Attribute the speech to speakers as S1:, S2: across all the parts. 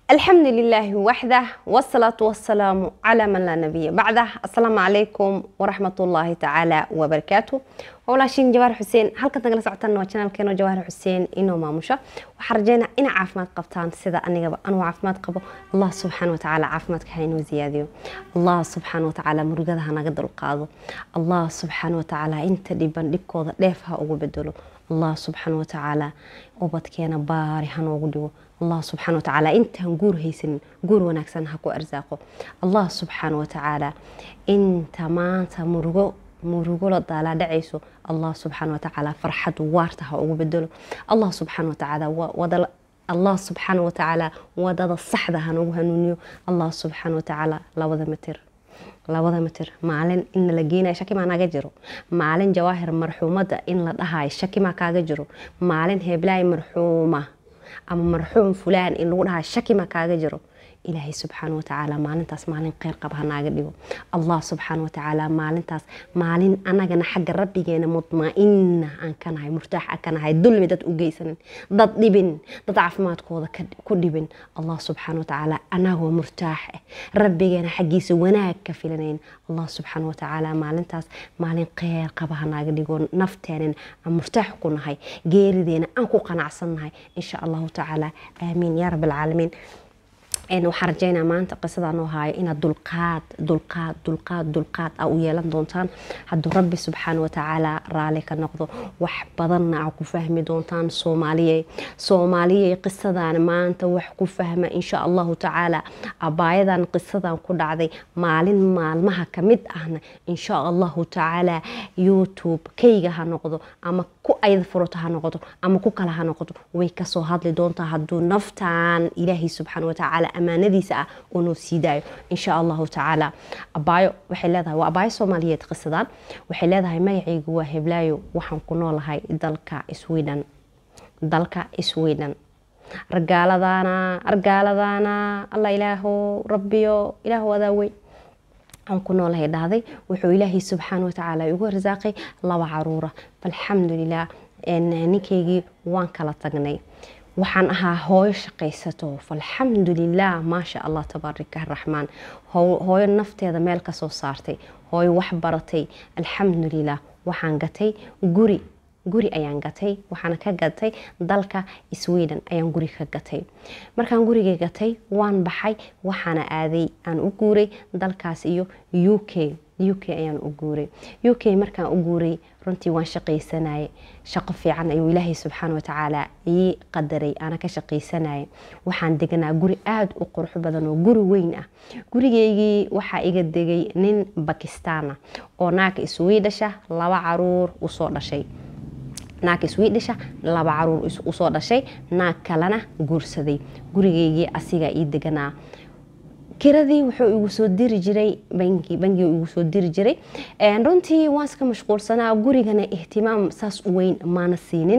S1: الحمد لله وحده والصلاة والسلام على من لا نبي بعده السلام عليكم ورحمة الله تعالى وبركاته walaashiin jawaar xuseen halkan nagala socotaan waa janaalkeeno jawaar xuseen inoo maamusha waxaan rajeynaa ina caafimaad qabtaan sida anigaba anuu caafimaad qabo allah subxaana watacaala caafimaadka ha inoo ziyaadiyo allah subxaana watacaala murugada ha naga dulqaado allah subxaana watacaala inta dhiban dhibkooda dheef ha ugu bedelo allah subxaana watacaala ubadkeena baari ha noogu dhigo allah subxaana watacaala intaan guur haysanin guur wanaagsan ha ku arsaaqo allah subxaana watacaala inta maanta murugo murugo la daalaa dhacayso allah subxaana watacaala farxad waarta ha ugu bedelo allah subxaana watacaala wada allah subxaana watacaala wadada saxda ha nagu hanuuniyo allah subxaana watacaala labada mitir labada mitir maalin in la geenayo shakimaa naga jiro maalin jawaahir marxuumada in la dhahayo shakimaa kaaga jiro maalin heblaay marxuuma ama marxuum fulaan in lagu dhahayo shakimaa kaaga jiro ilaahay subxaana watacaala maalintaas maalin kheyr qab hanaaga dhigo allah subxaana watacaala maalintaas maalin anagana xagga rabbigeena mudmaa-ina aan ka nahay murtaax aan ka nahay dulmi dad u geysanin dad dhibin dad caafimaadkooda ku dhibin allah subxaana watacaala anagoo murtaax ah rabbigeena xaggiisa wanaag ka filanayn allah subxaana watacaala maalintaas maalin kheyr qaba hanaaga dhigo nafteenan aan murtaax ku nahay geerideena aan ku qanacsan nahay insha allahu tacaala aamiin yaa rabbi alcaalamiin waxaan rajeynaa maanta qisadaa noo haayo inaad dulqaad dulqaad dulqaad dulqaad a u yeelan doontaan hadduu rabbi subxaana watacaala raali ka noqdo wax badanna a ku fahmi doontaan soomaaliye soomaaliye qisadan maanta wax ku fahma insha allahu tacaala abaayadan qisadan ku dhacday maalin maalmaha kamid ahna insha allahu tacaala youtube kayga ha noqdo ama ku ayda furata ha noqoto ama ku kale ha noqoto way kasoo hadli doontaa hadduu naftaan ilaahay subxaana watacaala amaanadiisa ah oo noo sii daayo insha allahu tacaala abaayo waxay leedahay waa abaayo soomaaliyeed qisadan waxay leedahay magacaygu waa heblaayo waxaan ku noolahay dalka sweden dalka sweden argaaladaana argaaladaana alla ilaaho rabbiyo ilaahu adaa weyn aan ku noolahay dhahday wuxuu ilaahay subxaana watacaala igu arsaaqay laba caruura falxamdulilah ninkaygii waan kala tagnay waxaan ahaa hooyo shaqaysato falxamdulilah maasha allah tabaarika araxmaan hooyo nafteeda meel kasoo saartay hooyo wax baratay alxamdulilah waxaan gatay guri guri ayaan gatay waxaana ka gatay dalka sweden ayaan guri ka gatay markaan guriga gatay waan baxay waxaana aaday aan u guuray dalkaas iyo u k u k ayaan u guuray u k markaan u guuray runtii waan shaqaysanayay shaqo fiican ayuu ilaahay subxaana watacaala ii qadaray aana ka shaqaysanayay waxaan deganaa guri aada u qurux badan oo guri weyn ah gurigeygii waxaa iga degay nin bakistaana oo naagka iswiidhasha laba caruur usoo dhashay naag iswiidhisha laba caruur usoo dhashay naag kalena guursaday gurigeygii asigaa ii deganaa kiradii wuxuu igu soo diri jiray bangi bangiga igu soo diri jiray runtii waan iska mashquulsanaa gurigana ihtimaam saas u weyn maana siinin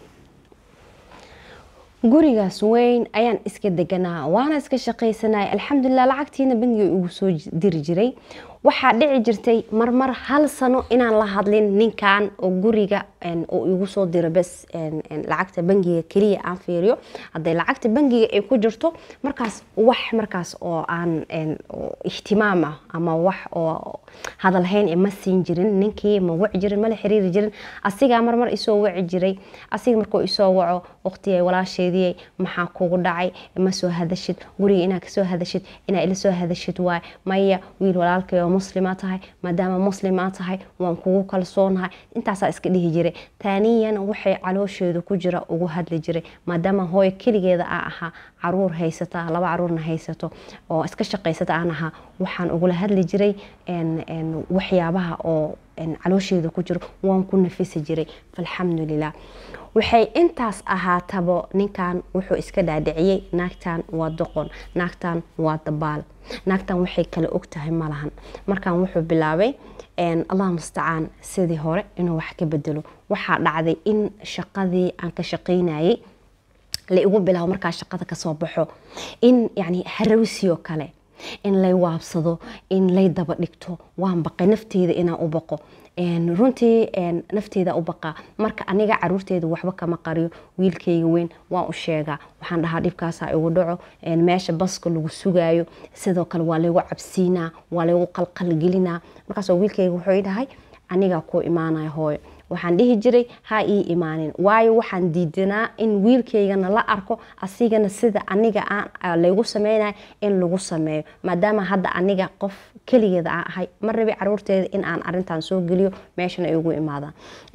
S1: gurigaas weyn ayaan iska deganaa waana iska shaqaysanaya alxamdulilah lacagtiina bangiga igu soo diri jiray waxaa dhici jirtay marmar hal sano inaan la hadlin ninkan oo guriga oo igu soo diro bes lacagta bangiga keliya aan fiiriyo hadday lacagta bangiga ay ku jirto markaas wax markaas oo aan ihtimaam ah ama wax oo hadalhayn ma siin jirin ninkii ma waci jirin mala xiriiri jirin asigaa marmar isoo waci jiray asiga markuu isoo waco waqtigay walaasheediyay maxaa kugu dhacay ma soo hadashid guriga inaa kasoo hadashid inaa ila soo hadashid waay maya wiil walaalkay oo muslima tahay maadaama muslimaa tahay waan kugu kalsoonahay intaasaa iska dhihi jiray taaniyan waxay caloosheedu ku jira ugu hadli jiray maadaama hooyo keligeeda a ahaa caruur haysata laba caruurna haysato oo iska shaqaysata aan ahaa waxaan ugula hadli jiray waxyaabaha oo caloosheeda ku jiro waan ku nafisi jiray falxamdulilah waxay intaas ahaatabo ninkan wuxuu iska dhaadhiciyey naagtan waa doqon naagtan waa dabaal naagtan waxay kala og tahay malahan markan wuxuu bilaabay allah mustacaan sidii hore inuu wax ka bedelo waxaa dhacday in shaqadii aan ka shaqaynayay la igu bilaabo markaa shaqada kasoo baxo in yani harawsioo kale in lay waabsado in lay daba dhigto waan baqay nafteeda inaan u baqo runtii nafteeda u baqaa marka aniga caruurteeda waxba kama qariyo wiilkayga weyn waan u sheegaa waxaan dhahaa dhibkaasaa igu dhaco meesha baska lagu sugaayo sidoo kale waa laygu cabsiinaa waa laygu qalqalgelinaa markaasoo wiilkayga wuxuu dhahay anigaa kuu imaanaya hooyo waxaan dhihi jiray ha ii imaanin waayo waxaan diidanaa in wiilkaygana la arko asigana sida aniga laygu sameynaya in lagu sameeyo maadaama hadda aniga qof keligeeda aan ahay ma rabi caruurteeda in aan arintan soo geliyo meeshana ay ugu imaadaan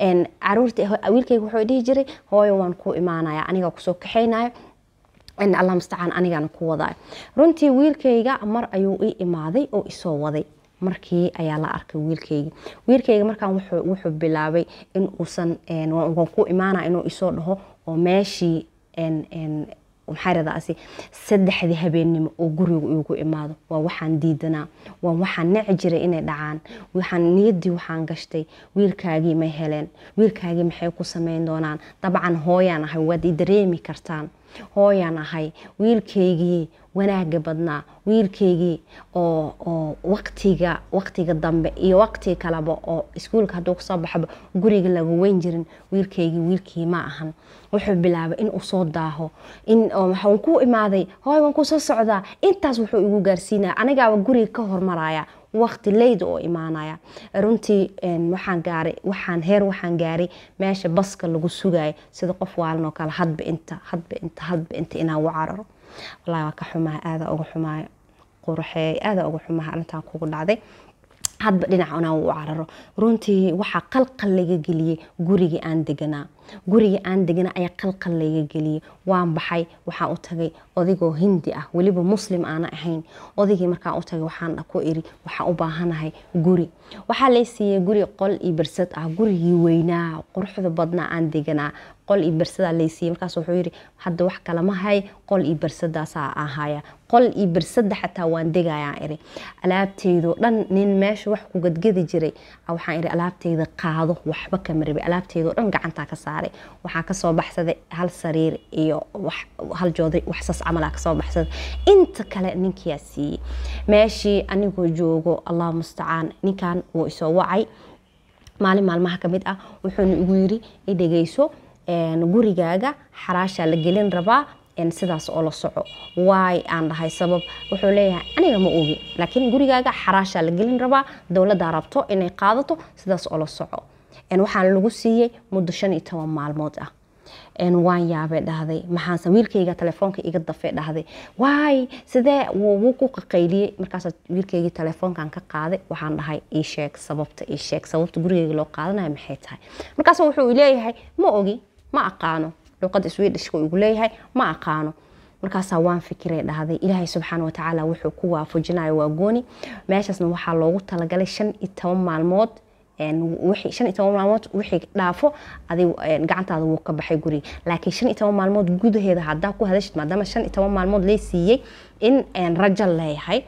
S1: wiilkayga wuxuu dhihi jiray hooyo waan ku imaanaya aniga kusoo kaxaynayo allah mustacaan anigana ku wadaayo runtii wiilkayga mar ayuu ii imaaday oo isoo waday markii ayaa la arkay wiilkayga wiilkayga markaan wuxuu bilaabay in uusan waan ku imaana inuu isoo dhaho oo meeshii maxaaradaasi saddexdii habeennimo oo guriga igu imaado waa waxaan diidanaa waa waxaan neci jiray inay dhacaan waxaan niyaddii waxaan gashtay wiilkaagii may heleen wiilkaagii maxay ku samayn doonaan dabcan hooyaan ahay waad i dareemi kartaan hooyaan ahay wiilkaygii wanaaga badnaa wiilkaygii oo oo waqtiga waqtiga dambe iyo waqti kaleba oo iskuulka hadduu kasoo baxaba guriga laga weyn jirin wiilkaygii wiilkii ma ahan wuxuu bilaabay in uu soo daaho in waxaan ku imaaday hooy waan kusoo socdaa intaas wuxuu igu gaarsiinaya anigaaba guriga ka hormaraya waqti leyda oo imaanaya runtii waxaan gaaray waxaan heer waxaan gaaray meesha baska lagu sugayo sida qof waalan oo kale hadba inta hadba inta hadba inta inaan u cararo wallahi waa ka xumaha aada uga xumaayo qurxeey aada uga xumaha arrintan kugu dhacday hadba dhinac inaan u cararo runtii waxaa qalqal laga geliyey gurigii aan deganaa gurigii aan deganaa ayaa qalqal laga geliyey waan baxay waxaan u tagay odigoo hindi ah weliba muslim aana ahayn odigii markaan u tagay waxaan ku iri waxaan u baahanahay guri waxaa lay siiyey guri qol iyo bersad ah gurigii weynaa quruxda badnaa aan deganaa qol iyo bersadaa lay siiyey markaas wuxuu yiri hadda wax kalama hay qol iyo bersadaasaa ahaya qol iyo bersada xataa waan degayaan iri alaabteydoo dhan nin meesha wax ku gadgadi jiray waxaan iri alaabteyda qaado waxba kama rabi alaabteydoo dhan gacantaa ka saaray waxaa kasoo baxsaday hal sariir iyo hal jooday waxsaas camalaa kasoo baxsaday inta kale ninkiyaa siiyey meeshii anigoo joogo allah mustacaan ninkan wuu isoo wacay maalin maalmaha ka mid ah wuxuuna igu yiri i dhegeyso gurigaaga xaraashaa la gelin rabaa sidaas oo la soco waay aan dhahay sabab wuxuu leeyahay aniga ma ogi laakiin gurigaaga xaraashaa la gelin rabaa dowladdaa rabto inay qaadato sidaas oo la soco waxaan lagu siiyey muddo shan iyo toban maalmood ah waan yaabay dhahday maxaanse wiilkayga telefoonka iga dafay dhahday waay sidee wuu ku qaqayliyey markaas wiilkaygii telefoonkan ka qaaday waxaan dhahay ii sheeg sababta ii sheeg sababta gurigayga loo qaadanayo maxay tahay markaas wuxuu leeyahay ma ogi ma aqaano luqada swedishka igu leeyahay ma aqaano markaasaa waan fikiray dhahday ilaahay subxaana watacaala wuxuu ku waafajinayo waa gooni meeshaasna waxaa loogu talagalay shan iyo toban maalmood shan iyo toban maalmood wixii dhaafo adig gacantaada wuu ka baxay guriga laakiin shan iyo toban maalmood gudaheeda haddaa ku hadashid maadaama shan iyo toban maalmood lee siiyey in rajo leeyahay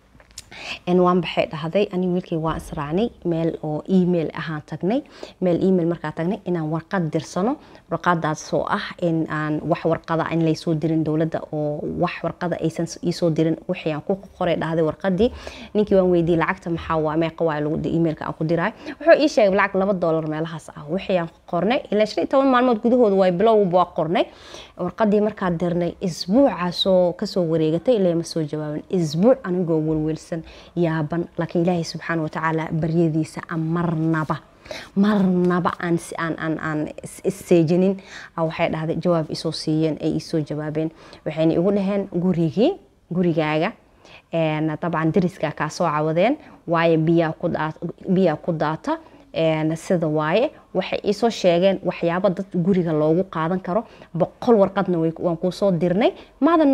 S1: waan baxay dhahday ani wiilkay waan israacnay meel oo email ahaan tagnay meel email markaa tagnay inaan warqad dirsano warqadaasoo ah in aan wax warqada in laysoo dirin dowladda oo wax warqada aysan iisoo dirin wixii aan ku qoray dhahday warqadii ninkii waan weydiiyey lacagta maxaa waa meeqa waa lagu emailka aan ku diraay wuxuu ii sheegay lacag laba dollar meelahaas ah wixii aan qornay ilaa shan iyo toban maalmood gudahooda waa bilowba waa qornay warqadii markaa dirnay isbuucaasoo kasoo wareegatay ilaa ma soo jawaabin isbuuc anigoo welwelsan yaaban laakiin ilaahay subxaana watacaala baryadiisa aan marnaba marnaba aan aan aan isseejinin waxay dhahday jawaab isoo siiyeen ay isoo jawaabeen waxayna igu dhaheen gurigii gurigaaga dabcan dariskaa kaa soo cawadeen waayo biyaa ku daata sida waaye waxay iisoo sheegeen waxyaabo dad guriga loogu qaadan karo boqol warqadna waan kuu soo dirnay maadan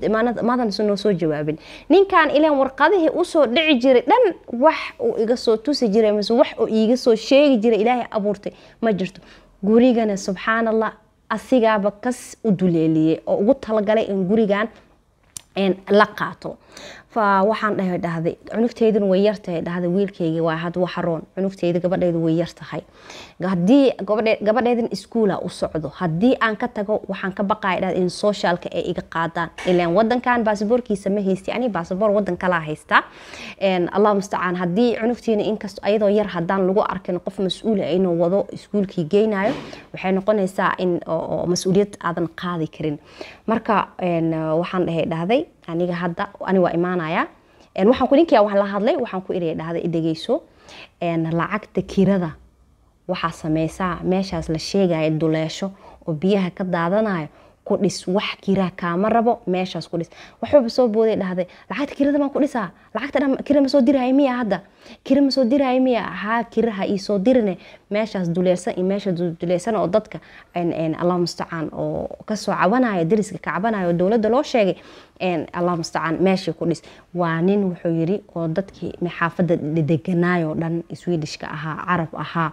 S1: noo soo jawaabin ninkan ilaan warqadihii usoo dhici jiray dhan wax uu iga soo tusi jiray mise wax uu iiga soo sheegi jiray ilaahay abuurtay ma jirto gurigana subxaan allah asigaaba kas u duleeliyey oo ugu talagalay in gurigan la qaato fa waxaan dhahay dhahday cunugteydun way yartahay dhahday wiilkayga waa had waxaroon cunugteyda gabadheydu way yartahay haddii gabadheedan iskuula u socdo haddii aan ka tago waxaan ka baqaya dhahday in socialka ay iga qaadaan ilaan wadankan baasaboorkiisa ma haysti ani baasaboor wadan kalaa haystaa allah mustacaan haddii cunugtiina inkast ayadoo yar haddaan lagu arkin qof mas-uula inuu wado iskuulkii geynayo waxay noqonaysaa in mas-uuliyad aadan qaadi karin marka waxaan dhahay dhahday aniga hadda ani waa imaanaya waxaan ku ninkia waan la hadlay waxaan ku iri dhahday idhegeyso lacagta kirada waxaa sameysaa meeshaas la sheegaya duleesho oo biyaha ka daadanayo ku dhis wax kiraa kaama rabo meeshaas ku dhis waxuuba soo booday dhahday lacagta kirada baan ku dhisaa lacagta dhan kira ma soo diraayo miya hadda kira ma soo diraayo miya haa kiraha ii soo dirine meeshaas duleersan iyo meesha duleersan oo dadka allah mustacaan oo kasoo cabanayo dariska ka cabanayo oo dowladda loo sheegay allah mustacaan meeshii ku dhis waa nin wuxuu yiri oo dadkii xaafadda deganaayo dhan swedishka ahaa carab ahaa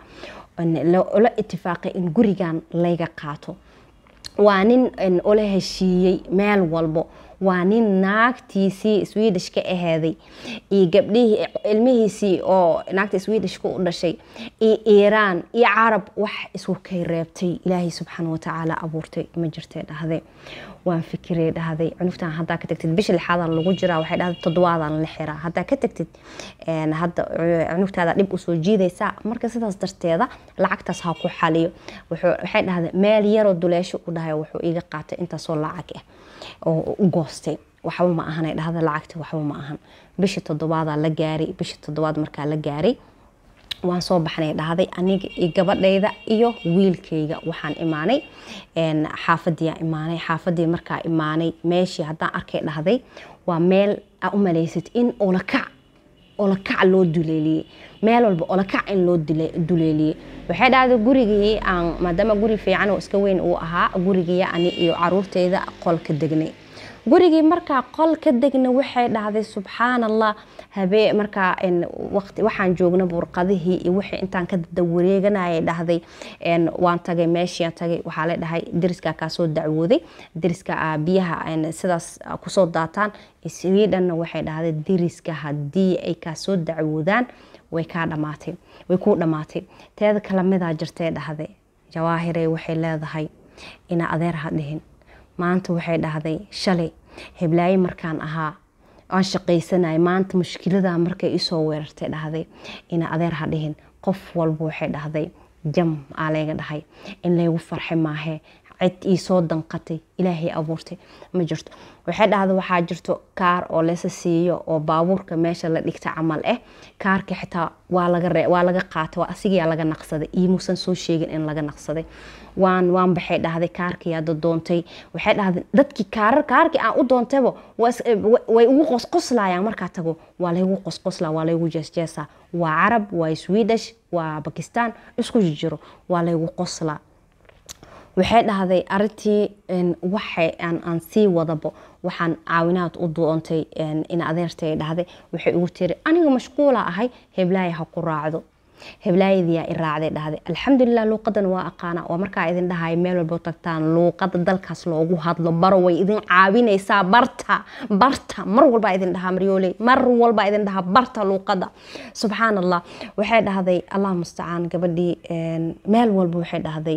S1: la itifaaqay in gurigan layga qaato waa nin ola heshiiyey meel walbo waa nin naagtiisii swedish ka aheeday iyo gabdhihii ilmihiisii oo naagta swedishka u dhashay iyo iiraan iyo carab wax isku kay reebtay ilaahay subxaana watacaala abuurtay ma jirtay dhahde waan fikirey dhahday cunugtan haddaa ka tagtid bisha lixaadan lagu jiraa waxay dhahday toddobaadan la xiraa haddaa ka tagtid hadda cunugtaada dhib usoo jiidaysaa marka sidaas darteeda lacagtaas ha ku xaliyo waxay dhahday meel yaroo duleesho u dhahay wuxuu iga qaatay intaasoo lacag ah oo u goostay waxba ma ahan ay dhahda lacagta waxba ma ahan bisha toddobaadaa la gaaray bisha toddobaad markaa la gaaray waan soo baxnay dhahday aniga iyo gabadhayda iyo wiilkayga waxaan imaanay xaafadiyaa imaanay xaafadii markaa imaanay meeshii haddaan arkay dhahday waa meel aa u malaysid in olakac olakac loo duleeliyey meel walba olakac in loo duleeliyey waxay dhahday gurigii aan maadaama guri fiican oo iska weyn uu ahaa gurigii ani iyo caruurteyda qolka degnay gurigii markaa qol ka degna waxay dhahday subxaan allah habee markaa waqti waxaan joogna burqadihii iyo wixii intaan ka dawareeganayay dhahday waan tagay meeshiian tagay waxaa la dhahay deriskaa kaa soo dacwooday deriska biyaha sidaas kusoo daataan swedhanna waxay dhahday deriska haddii ay kaa soo dacwoodaan way kaa dhamaatay way kuu dhammaatay teeda kale midaa jirtay dhahday jawaahirey waxay leedahay ina adeer ha dhihin maanta waxay dhahday shalay heblaaye markaan ahaa aan shaqaysanay maanta mushkilada markay isoo weerartay dhahday ina adeer ha dhihin qof walba waxay dhahday jam aa layga dhahay in laygu farxi maahee cid iisoo danqatay ilaahay abuurtay ma jirto waxay dhahda waxaa jirto kaar oo leysa siiyo oo baabuurka meesha la dhigta camal ah kaarka xitaa waa laga qaatay asigayaa laga naqsaday iimuusan soo sheegin in laga naqsaday waan waan baxay dhahday kaarkiyaada doontay waxay dhahday dadkii kaarar kaarkii aan u doontayba way ugu qosqoslayaan markaa tago waa laygu qosqosla waa laygu jeesjeesa waa carab waa swedish waa bakistan isku jiro waa laygu qoslaa waxay dhahday arintii waxay aan sii wadabo waxaan caawinaad u doontay in adeertay dhahday waxay ugu tiri aniga mashquula ahay heblaaya ha ku raacdo heblaayadiyaa i raacday dhahday alxamdulilah luuqadan waa aqaana waa markaa idin dhahay meel walbo tagtaan luuqada dalkaas loogu hadlo baro way idin caawinaysaa barta barta mar walbaa idin dhahaa maryooley mar walbaa idin dhahaa barta luuqada subxaan allah waxay dhahday allah mustacaan gabadhii meel walba waxay dhahday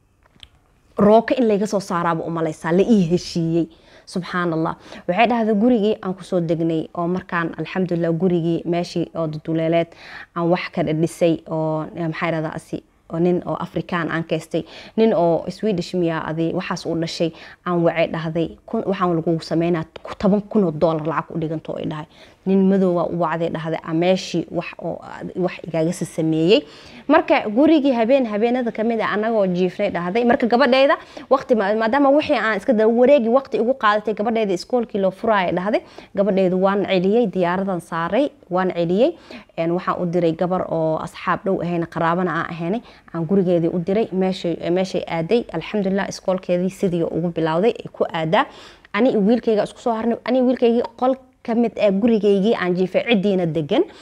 S1: rooka in layga soo saaraaba umalaysaa la ii heshiiyey subxaan allah waxay dhahday gurigii aan kusoo degnay oo markaan alxamdulilah gurigii meeshii oo duduleeleed aan wax ka dhisay oo maxaa dhahdaa asi nin oo afrikaan aan kaystay nin oo swedish miya adi waxaas uu dhashay aan wacay dhahday waxaan lagu sameynaa toban kun oo doolar lacag u dhiganto ay dhahay nin madoowa u wacday dhahday meeshii wax oo wax igaagasi sameeyey marka gurigii habeen habeenada kamid a anagoo jiifnay dhahday marka gabadheyda waqti maadaama wixii aan iska da wareegi waqti igu qaadatay gabadheyda iskoolkii loo furaaya dhahday gabadheydu waan celiyey diyaaradan saaray waan celiyey waxaan u diray gabar oo asxaab dhow ahayna qaraabana aan ahaynay aan gurigeedii u diray meeshay aaday alxamdulilah iskoolkeedii sidii ugu bilowday ay ku aadaa ani wiilkayga isku soo harnay ani wiilkaygii qol kamid ah gurigaygii aan jiifay cidiina degan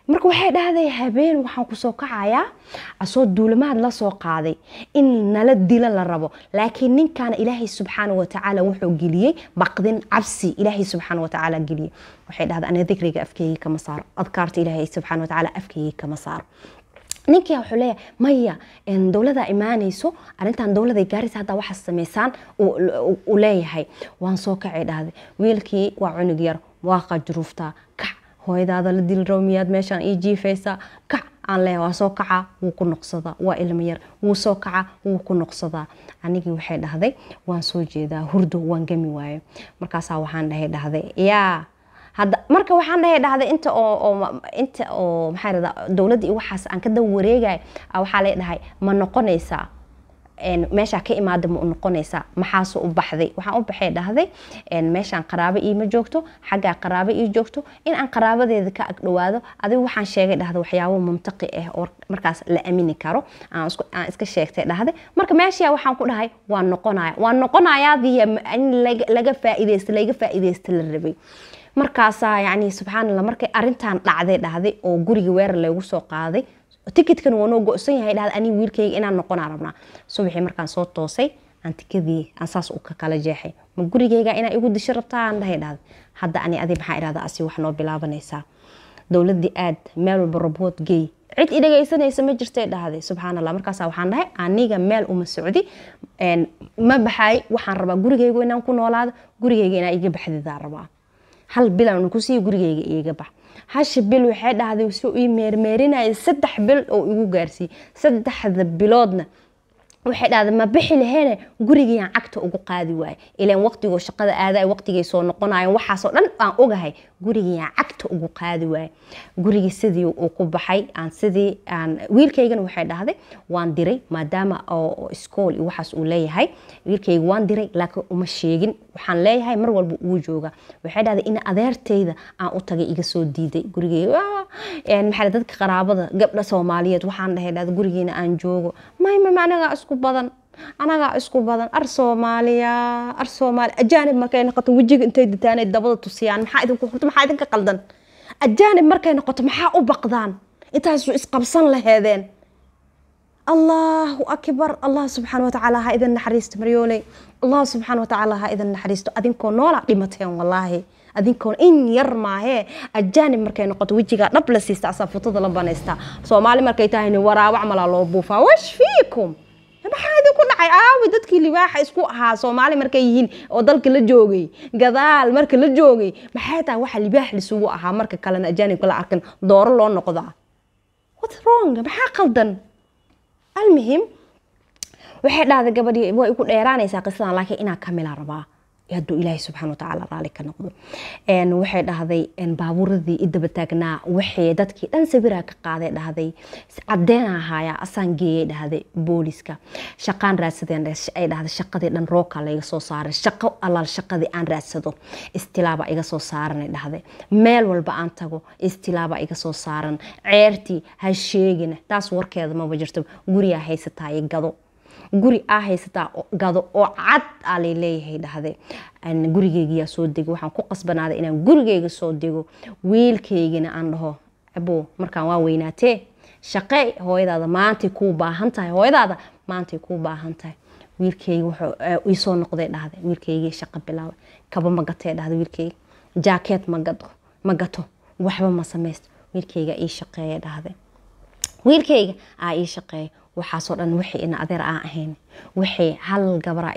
S1: marka waxay dhahday habeen waxaan kusoo kacayaa asoo duulamaad la soo qaaday in nala dila la rabo laakiin ninkaana ilaahay subxaana watacaala wuxuu geliyey baqdin cabsi ilaahay subxaana watacaala geliyey waxay dhahday aniga dikriga afkeyga kama saaro adkaarta ilaahay subxaana watacaala afkeyga kama saaro ninkii wuxuu leeyahay maya dowlada imaanayso arrintan dowladay gaaraysa haddaa waxaa sameysaan uu leeyahay waan soo kacay dhahday wiilkii waa cunug yar waa qajruuftaa kac hooyadaada la dili rabo miyaad meeshaan ii jiifaysaa kac aan leeyahay waa soo kacaa wuu ku noqsadaa waa ilmo yar wuu soo kacaa wuu ku noqsadaa anigii waxay dhahday waan soo jeedaa hurdo waan gami waayo markaasaa waxaan dhahay dhahday yaa hadda marka waxaan dhahay dhahday inta oo inta oo maxaa irahdaa dowladda iyo waxaas aan ka daba wareegay waxaa lay dhahay ma noqonaysaa meeshaa ka imaada ma noqonaysaa maxaase u baxday waxaan u baxay dhahday meeshaan qaraabo iima joogto xaggaa qaraabo ii joogto in aan qaraabadeeda ka agdhowaado adigu waxaan sheegay dhahday waxyaabo mumtaqi ah oo markaas la amini karo aan iska sheegtay dhahday marka meeshaa waxaan ku dhahay waan noqonaya waan noqonayaadiya in laga faaideysta laga faaideysta la rabay markaasaa yani subxaan allah markay arintan dhacday dhahday oo guriga weerar laygu soo qaaday tikitkan waa noo go-san yahay dhahday aniga wiilkayga inaan noqonaa rabnaa subaxii markaan soo toosay aan tikadii aan saas u kala jeexay ma gurigayga inaa igu disho rabtaa aan dhahay dhahday hadda ani adi maxaa idhahda asi wax noo bilaabanaysaa dowladii aad meel walba robood gey cid i dhagaysanaysa ma jirtay dhahday subxaan allah markaasa waxaan dhahay aniga meel uma socdi ma baxay waxaan rabaa gurigaygu inaan ku noolaado gurigayga inaa iga baxdidaa rabaa hal bilan kusii gurigayga iiga bax hasha bil waxay dhahday si ii meermeerinaya saddex bil oo igu gaarsiiyey saddexda biloodna waxay dhahday ma bixi laheene gurigayaan cagta ugu qaadi waaye ilaan waqtigoo shaqada aaday waqtigay soo noqonayan waxaasoo dhan aan ogahay gurigayaan cagta ugu qaadi waaye gurigii sidii uu ku baxay aan sidii aan wiilkaygana waxay dhahday waan diray maadaama oo iskool iyo waxaas uu leeyahay wiilkayga waan diray laakiin uma sheegin waxaan leeyahay mar walba uu jooga waxay dhahday in adeertayda aan u tagay iga soo diiday gurigeyga maxaa dadka qaraabada gabdha soomaaliyeed waxaan dhahay dhahday gurigeena aan joogo maymam anagaa isku badan anagaa isku badan ar soomaaliya ar soomaali ajaanib markay noqoto wejiga intay ditaanay dabada tusiyaan maxaa idinku horta maxaa idinka qaldan ajaanib markay noqoto maxaa u baqdaan intaasu isqabsan laheedeen allahu akbar allah subxaana watacaala ha idin naxariisto maryooley allah subxaana watacaala ha idin naxariisto adinkoo noola dhimateen wallaahi adinkoon in yar maahee ajaanib markay noqoto wejigaa dhab la siista asaa futada la banaystaa soomaali markay tahayni waraawac malaa loo buufaa wash fiikum maxaa idinku dhacay aawi dadkii libaaxa isku ahaa soomaali markay yihiin oo dalka la joogay gadaal marka la joogay maxay tahay waxa libaax lisugu ahaa marka kalena ajaanibka la arkin dooro loo noqdaa what wrong maxaa qaldan almuhim waxay dhahday gabadhii way igu dheeraanaysaa qisadan laakiin inaa kamila rabaa hadduu ilaahay subxana watacaala raali ka noqdo waxay dhahday baabuuradii idaba taagnaa waxay dadkii dhan sawiraa ka qaaday dhahday cadeena ahaaya asaan geeyay dhahday booliska shaqaan raadsadeen ay dhahday shaqadii dhan rooka layga soo saaray shaqo allaal shaqadii aan raadsado istilaaba iga soo saaranay dhahday meel walba aan tago istilaaba iga soo saaran ceertii ha sheegina taas warkeeda maba jirto guriyaa haysataay gado guri aa haysataa gado oo cad aa lay leeyahay dhahde gurigeygiyaa soo dego waxaan ku qasbanaaday inaan gurigeyga soo dego wiilkaygina aan dhaho abo markaan waa weynaatee shaqee hooyadaada maantay kuu baahan tahay hooyadaada maantay kuu baahan tahay wiilkeyga wuxuu iisoo noqday dhahde wiilkeygii shaqo bilaabay kaba ma gatee dhahde wiilkeyga jaakeet ma gato ma gato waxba ma samaysto wiilkeyga ii shaqeeya dhahde wiilkeyga aa ii shaqeeya waxaasoo dhan wixii ina adeer aan ahayn wixii hal gabara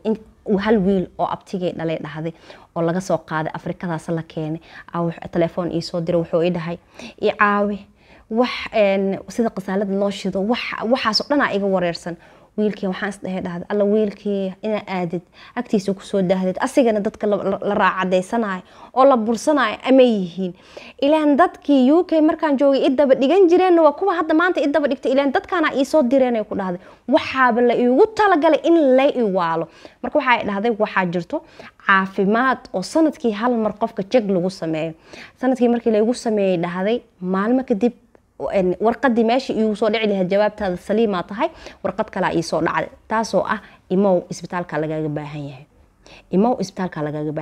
S1: hal wiil oo abtigay dhalay dhahday oo laga soo qaaday afrikadaas la keenay telefoon iisoo dira wuxuu ii dhahay i caawi wax sida qasaalada loo shido waxaasoo dhan aa iga wareersan wiilkii waxaan isdhahay dhahday alla wiilkii inaa aadid agtiisa kusoo daahdid asigana dadka la raacadaysanayo oo la bursanayo ama yihiin ilaan dadkii u k markaan joogay idaba dhigan jireenna waa kuwa hadda maanta idaba dhigtay ilaan dadkaana iisoo direenay ku dhahday waxaaba la iigu talagalay in la iwaalo marka waxaa dhahday waxaa jirto caafimaad oo sanadkii hal mar qofka jeg lagu sameeyo sanadkii markii laygu sameeyey dhahday maalmo kadib warqadii meesha iigu soo dhici lahayd jawaabtaada saliimaa tahay warqad kalea iisoo dhacday taasoo ah imow isbitaalka lagaaga baahan yahay imow isbitaalka lagaaga baahan yahay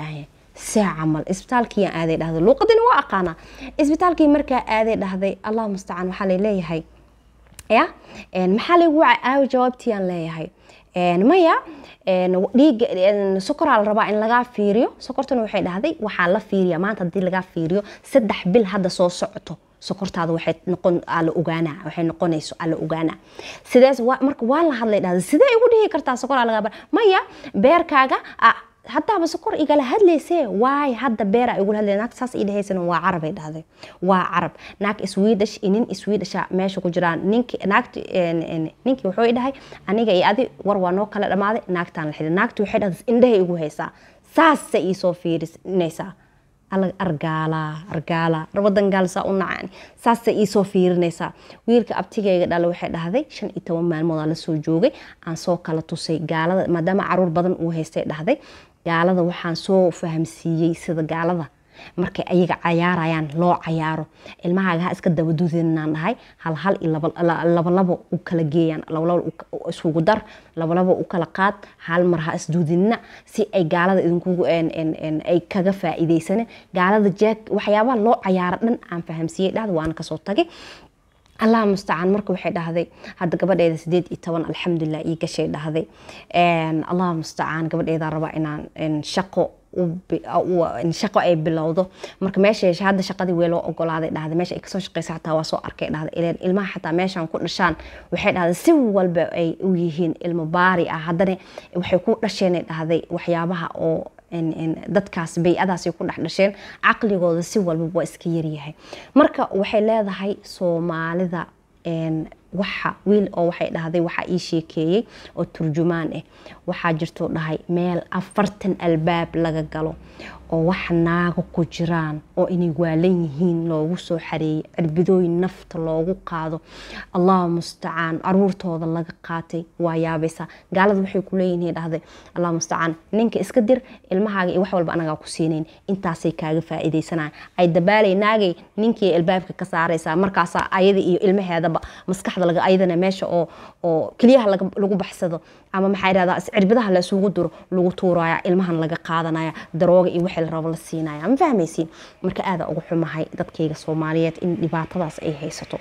S1: see camal isbitaalkiiaan aaday dhahday luuqadina waa aqaanaa isbitaalkii markaa aaday dhahday allah mustacaan waxaa laleeyahay ya maxaa lagu waca aawo jawaabtiiyaan leeyahay maya dhiiga sokoraa la rabaa in lagaa fiiriyo sokortuna waxay dhahday waxaa la fiiriya maanta haddii lagaa fiiriyo saddex bil hadda soo socoto sokortaada waxay noqon ala ogaana waxay noqonayso ala ogaana sidees marka waa la hadlay dhahday sidee igu dhihi kartaa sokoraa lagaa bar maya beerkaaga haddaaba sokor igala hadlaysee waay hadda beera igula hadlay naag saas ii dhahaysana waa carabay dhahday waa carab naag swedish iyo nin swedisha meesha ku jiraan ninki naagti ninkii wuxuu dhahay aniga iyo adi war waa noo kala dhamaaday naagtaan la xidhay naagti waxay dhahday indhahay igu haysaa saasay iisoo fiirinaysaa argaala argaala wadan gaalsaa u nacaan saasay iisoo fiirinaysaa wiilka abtigayga dhale waxay dhahday shan iyo toban maalmoodaa lasoo joogay aan soo kala tusay gaalada maadaama caruur badan uu haystay dhahday gaalada waxaan soo fahamsiiyey sida gaalada markay ayaga cayaarayaan loo cayaaro ilmahaaga ha iska dabaduudinaan dhahay hal hal iyo labalabo u kala geeyaan labalabo isugu dar labalabo u kala qaad hal mar ha isduudinina si ay gaalada idinkugu ay kaga faa'iidaysanin gaalada jeeg waxyaabaha loo cayaaro dhan aan fahamsiiyey dhahda waana kasoo tagay allah mustacaan marka waxay dhahday hadda gabadheeda sideed iyo toban alxamdulilah ii gashay dhahday allah mustacaan gabadheedaa rabaa inaan shaqo shaqo ay bilowdo marka meesha hadda shaqadii wee loo ogolaaday dhahday meesha ay kasoo shaqeysa xataa waa soo arkay dhahday ileen ilmaha xataa meeshan ku dhashaan waxay dhahday si walba ay u yihiin ilmo baari ah haddana waxay ku dhasheenay dhahday waxyaabaha oo dadkaas bay-adaasay ku dhex dhasheen caqligooda si walba waa iska yaryahay marka waxay leedahay soomaalida waxa wiil oo waxay dhahday waxaa ii sheekeeyey oo turjumaan ah waxaa jirtuu dhahay meel afartan albaab laga galo oo wax naago ku jiraan oo inay waalan yihiin loogu soo xareeyey cirbidooyin nafta loogu qaado allahu mustacaan caruurtooda laga qaatay waa yaabaysaa gaalada waxay ku leeyihin dhahday allah mustacaan ninka iska dir ilmahaaga iyo wax walba anagaa ku siinayn intaasay kaaga faa'iidaysanaya ay dabaalay naagay ninkii albaabka ka saaraysaa markaasaa ayada iyo ilmaheedaba maskaxda laga ayadana meesha oo oo keliyaha lagu baxsado ama maxaa yidhahdaa cirbidaha la isugu duro lagu tuuraya ilmahan laga qaadanaya darooga iyo wixii la rabo la siinaya ma fahmaysiin marka aada ugu xumahay dadkayga soomaaliyeed in dhibaatadaas ay haysato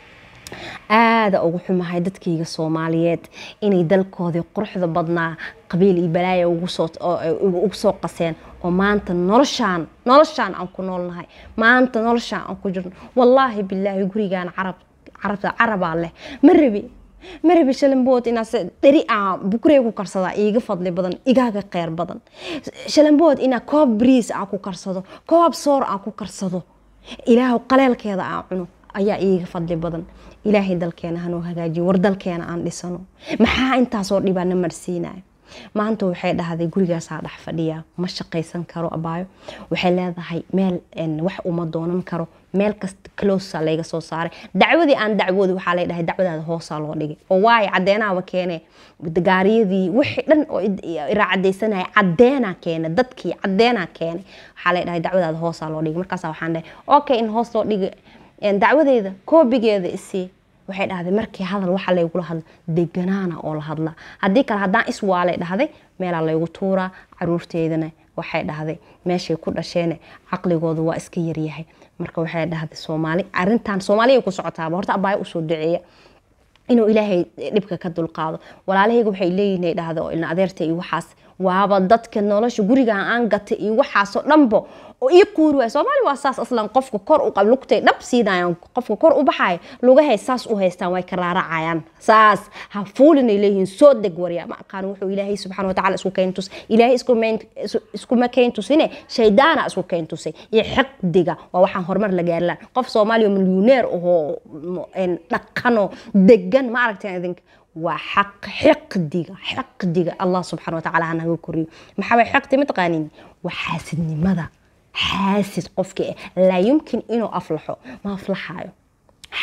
S1: aada ugu xumahay dadkayga soomaaliyeed inay dalkoodii quruxda badnaa qabiil iyo balaaya ugu soo qaseen oo maanta noloshaan noloshaan aan ku noolnahay maanta noloshaan aan ku jirno wallaahi bilaahi gurigaan carab carabta carabaa leh ma rabi ma rabi shalambood inaad dheri aan bukurey ku karsadaa iiga fadli badan igaaga kheyr badan shalambood inaa koob briis aan ku karsado koob soor aan ku karsado ilaahu qaleelkeeda aan cuno ayaa iiga fadli badan ilaahay dalkeena hanoo hagaajiyo war dalkeena aan dhisano maxaa intaasoo dhibaana marsiinaya maanta waxay dhahday gurigaasaa dhex fadhiya ma shaqaysan karo abaayo waxay leedahay meel wax uma doonan karo meel kasta closa layga soo saaray dacwadii aan dacwooda waxaa lay dhahay dacwadaada hoosaa loo dhigay oo waayo cadeenaaba keene gaariyadii wixii dhan oo iraacadaysanaya cadeenaa keene dadkii cadeenaa keene waxaa lay dhahay dacwadaada hoosaa loo dhigay markaasa waxaan dhahay okay in hoos loo dhigay dacwadeeda koobigeeda isii waxay dhahday markii hadal waxa laygula hadla deganaana oo la hadlaa haddii kale haddaan iswaalay dhahday meelaa laygu tuuraa caruurteydana waxay dhahday meeshay ku dhasheene caqligooda waa iska yaryahay marka waxay dhahday soomaali arintan soomaaliya ku socotaaba horta abaayo usoo duceeya inuu ilaahay dhibka ka dulqaado walaalahayga waxay leeyihin dhahda oo ilna adeerta iyo waxaas waaba dadka nolosha gurigan aan gatay iyo waxaasoo dhanbo oo ii quuri waay soomaali waa saas aslan qofka kor u lugtay dhab siinayan qofka kor u baxayo lugahay saas u haystaan way karaaracayaan saas ha fuulinay leeyihiin soo deg warya ma aqaan wuxuu ilaahay subxana watacaala isku keentus ilaahay iskuma keentusine shaydaana isku keentusay iyo xiqdiga waa waxaan horumar la gaarilaan qof soomaaliya milyuneer ahoo dhaqano degan ma aragteen idinka waa xaq xiqdiga xiqdiga allah subxana watacaala hanaga koriyo maxaa way xiqdi mataqaanin waa xaasidnimada xaasid qofka laa yumkin inuu aflaxo ma aflaxayo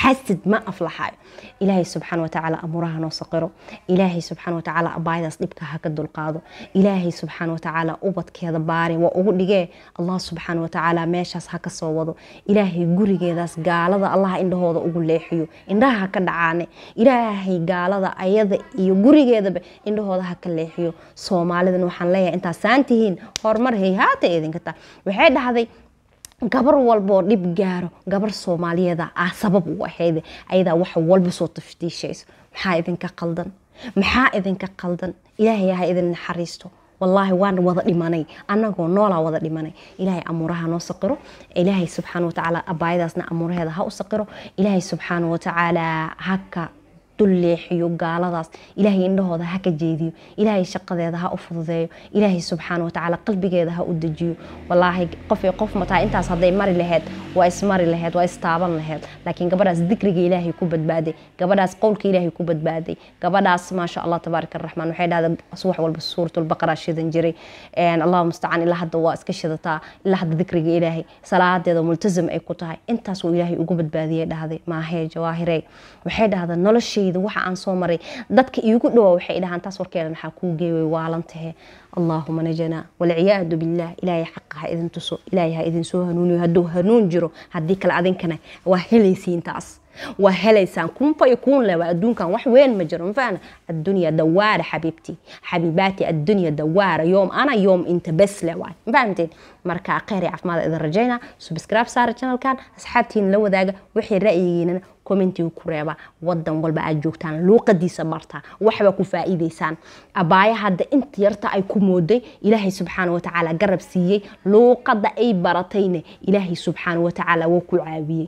S1: xasid ma aflaxayo ilaahay subxaana watacaala amuuraha noo saqiro ilaahay subxaana watacaala abaayadaas dhibka ha ka dulqaado ilaahay subxaana watacaala ubadkeeda baarin waa ugu dhigee allah subxaana watacaala meeshaas ha ka soo wado ilaahay gurigeedaas gaalada allah indhahooda ugu leexiyo indhaha ha ka dhacaane ilaahay gaalada ayada iyo gurigeedaba indhahooda ha ka leexiyo soomaalidan waxaan leeyahay intaas saan tihiin horumar hay haata idinka taa waxay dhahday gabar walboo dhib gaaro gabar soomaaliyeeda ah sabab u ahayd ayadaa wax walba soo taftiishayso maxaa idinka qaldan maxaa idinka qaldan ilaahay ha idin naxariisto wallaahi waan wada dhimanay annagoo noolaa wada dhimanay ilaahay amuuraha noo saqiro ilaahay subxaana watacaala abaayadaasna amuuraheeda ha u saqiro ilaahay subxaana watacaala haka dulleexiyo gaaladaas ilaahay indhahooda ha ka jeediyo ilaahay shaqadeeda ha u fududeeyo ilaahay subxaana watacaala qalbigeeda ha u dejiyo walaahi qof iyo qof mataa intaas hadday mari laheyd waa ismari laheyd waa istaaban laheyd laakiin gabadhaas dikriga ilaahay ku badbaaday gabadhaas qowlka ilaahay ku badbaaday gabadhaas maasha allah tabaaraka araxmaan waxay dhahda subax walba suuratulbaqara shidan jiray allahu mustacaan ilaa hadda waa iska shidataa ilaa hadda dikriga ilaahay salaadeeda multazam ay ku tahay intaas uu ilaahay ugu badbaadiyay dhahday maahee jawaahirey waxay dhahda nolosha waxa aan soo maray dadka iigu dhawaa waxay dhahaan taas warkeeda maxaa kuu geeway waalantahe allaahuma najanaa walciyaadu billaah ilaahay xaqa ha idin tuso ilaahay ha idin soo hanuuniyo hadduu hanuun jiro haddii kale adinkana waa helaysiin taas waa helaysaan kunfa iyo kun leh waa adduunkan wax weyn ma jiro mafahna addunya dawaara xabiibti xabiibaati addunya dawaara yoom ana yoom inta bes leh waay mafahamteen marka kheyr iyo caafimaad idin rajayna subscribe saara channelkan asxaabtiina la wadaaga wixii ra'yigiinana commentiga ku reeba wadan walba aad joogtaan luuqadiisa barta waxba ku faa'iidaysaan abaaya hadda inta yarta ay ku mooday ilaahay subxaana watacaala garab siiyey luuqada ay baratayna ilaahay subxaana watacaala wuu ku caawiyey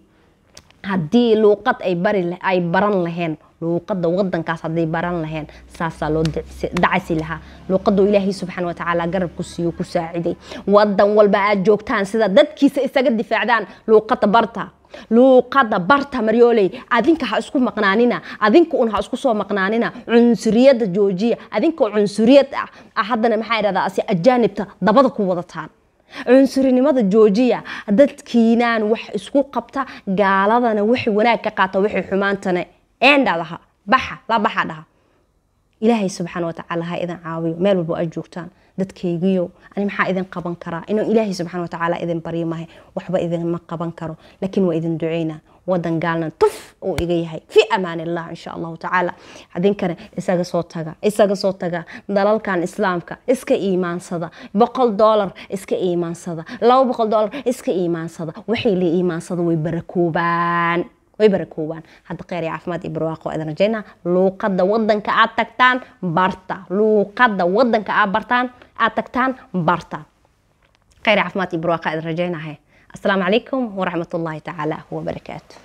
S1: haddii luuqad ay bari ay baran laheen luuqada wadankaas hadday baran laheen saasaa loo dacasi lahaa luuqaduu ilaahay subxaana watacaala garab ku siiyo ku saaciday wadan walba aad joogtaan sida dadkiisa isaga difaacdaan luuqada barta luuqada barta maryooley adinka ha isku maqnaanina adinka un ha isku soo maqnaanina cunsuriyada joojiya adinkoo cunsuriyad ah haddana maxaa idhahdaa asi ajaanibta dabada ku wadataan cunsurinimada joojiya dadkiinaan wax isku qabta gaaladana wixii wanaag ka qaata wixii xumaantana eendhadaha baxa la baxa dhaha ilaahay subxaana watacaala ha idin caawiyo meel walbo aad joogtaan dadkaygiyo ani maxaa idin qaban karaa inuu ilaahay subxaana watacaala idin baryo mahay waxba idinma qaban karo laakiin waa idin duceynaa wadan gaalna tuf uu iga yahay fi amaan illah insha allahu tacaala idinkana isaga soo taga isaga soo taga dalalkan islaamka iska iimaansada boqol doolar iska iimaansada laba boqol doolar iska iimaansada waxay la iimaansada way barakoobaan way barakoobaan hadda kheyr iyo caafimaad iyo barwaaqo idin rajaynaa luuqada wadanka aad tagtaan barta luuqada wadanka aad bartaan aad tagtaan barta kheyr iyo caafimaad iyo barwaaqo idin rajaynahay السلام عليكم ورحمة الله تعالى وبركاته